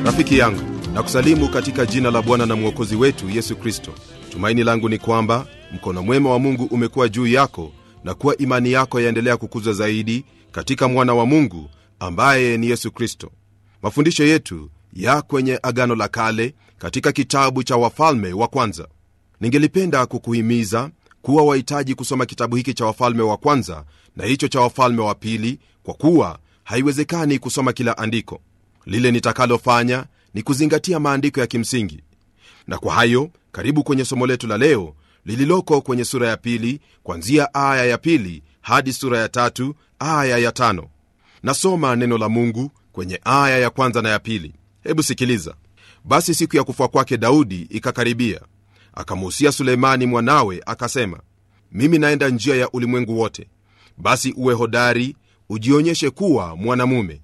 rafiki yangu na kusalimu katika jina la bwana na mwokozi wetu yesu kristo tumaini langu ni kwamba mkono mwema wa mungu umekuwa juu yako na kuwa imani yako yaendelea kukuzwa zaidi katika mwana wa mungu ambaye ni yesu kristo mafundisho yetu ya kwenye agano la kale katika kitabu cha wafalme wa kwanza ningelipenda kukuhimiza kuwa wahitaji kusoma kitabu hiki cha wafalme wa kwanza na hicho cha wafalme wa pili kwa kuwa haiwezekani kusoma kila andiko lile nitakalofanya ni kuzingatia maandiko ya kimsingi na kwa hayo karibu kwenye somo letu la leo lililoko kwenye sura ya pili kwanzia aya ya pili hadi sura ya tatu aya ya tano nasoma neno la mungu kwenye aya ya kwanza na ya pili hebu sikiliza basi siku ya kufa kwake daudi ikakaribia akamuhusia suleimani mwanawe akasema mimi naenda njia ya ulimwengu wote basi uwe hodari ujionyeshe kuwa mwanamume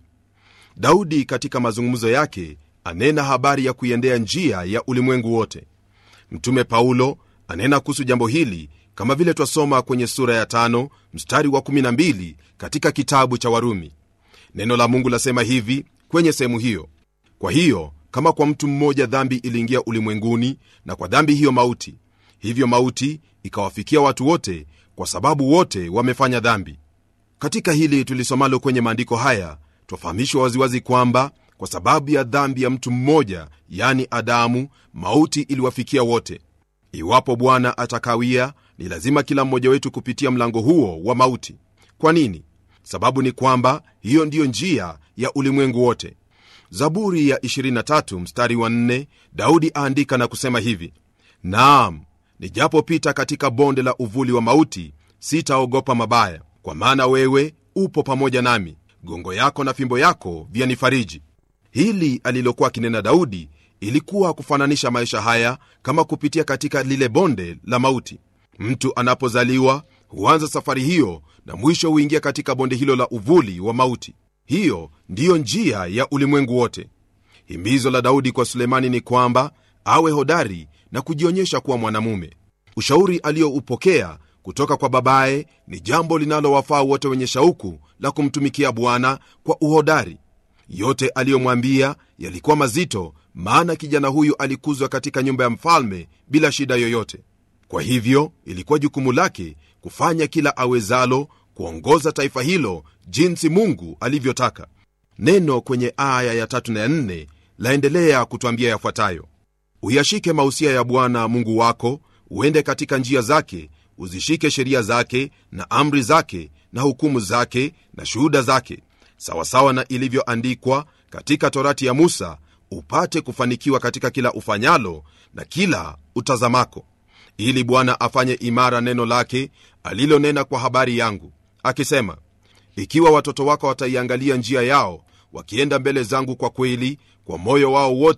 daudi katika mazungumzo yake anena habari ya kuiendea njia ya ulimwengu wote mtume paulo anena kuhusu jambo hili kama vile twasoma kwenye sura ya tano mstari wa 12 katika kitabu cha warumi neno la mungu lasema hivi kwenye sehemu hiyo kwa hiyo kama kwa mtu mmoja dhambi iliingia ulimwenguni na kwa dhambi hiyo mauti hivyo mauti ikawafikia watu wote kwa sababu wote wamefanya dhambi katika hili tulisomalo kwenye maandiko haya twafahamishwa waziwazi kwamba kwa sababu ya dhambi ya mtu mmoja yani adamu mauti iliwafikia wote iwapo bwana atakawia ni lazima kila mmoja wetu kupitia mlango huo wa mauti kwa nini sababu ni kwamba hiyo ndiyo njia ya ulimwengu wote zaburi ya 23 mstari wa 4 daudi aandika na kusema hivi naam nijapopita katika bonde la uvuli wa mauti sitaogopa mabaya kwa maana wewe upo pamoja nami gongo yako na fimbo yako vyanifariji hili alilokuwa akinena daudi ilikuwa kufananisha maisha haya kama kupitia katika lile bonde la mauti mtu anapozaliwa huanza safari hiyo na mwisho huingia katika bonde hilo la uvuli wa mauti hiyo ndiyo njia ya ulimwengu wote himizo la daudi kwa sulemani ni kwamba awe hodari na kujionyesha kuwa mwanamume ushauri aliyoupokea kutoka kwa babaye ni jambo linalowafaa wote wenye shauku la kumtumikia bwana kwa uhodari yote aliyomwambia yalikuwa mazito maana kijana huyu alikuzwa katika nyumba ya mfalme bila shida yoyote kwa hivyo ilikuwa jukumu lake kufanya kila awezalo kuongoza taifa hilo jinsi mungu alivyotaka neno kwenye aya ya tatu na ya nne laendelea kutwambia yafuatayo uyashike mausia ya bwana mungu wako uende katika njia zake uzishike sheria zake na amri zake na hukumu zake na shuhuda zake sawasawa na ilivyoandikwa katika torati ya musa upate kufanikiwa katika kila ufanyalo na kila utazamako ili bwana afanye imara neno lake alilonena kwa habari yangu akisema ikiwa watoto wako wataiangalia njia yao wakienda mbele zangu kwa kweli kwa moyo wao wote